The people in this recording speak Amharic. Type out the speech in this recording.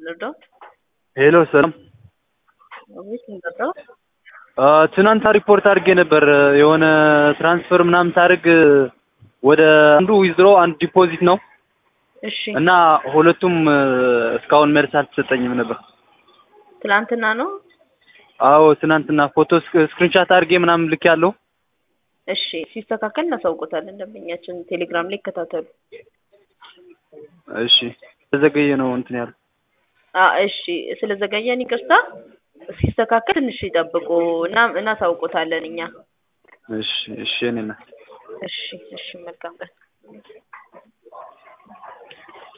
ልርዳዎት? ሄሎ ሰላም። አቤት ልርዳዎት? ትናንት ሪፖርት አድርጌ ነበር የሆነ ትራንስፈር ምናምን ሳደርግ ወደ አንዱ ዊዝድሮ አንድ ዲፖዚት ነው እሺ እና ሁለቱም እስካሁን መልስ አልተሰጠኝም ነበር። ትላንትና ነው። አዎ ትናንትና ፎቶ ስክሪንሻት አድርጌ ምናምን ልክ ያለው እሺ ሲስተካከል እናሳውቆታለን። ደንበኛችን ቴሌግራም ላይ ይከታተሉ። እሺ ተዘገየ ነው እንትን ያለው አ እሺ ስለዘገየን ይቅርታ። ሲስተካከል ትንሽ ይጠብቁ እና እናሳውቆታለን እኛ። እሺ እሺ እኔ እሺ እሺ መልካም ቀን።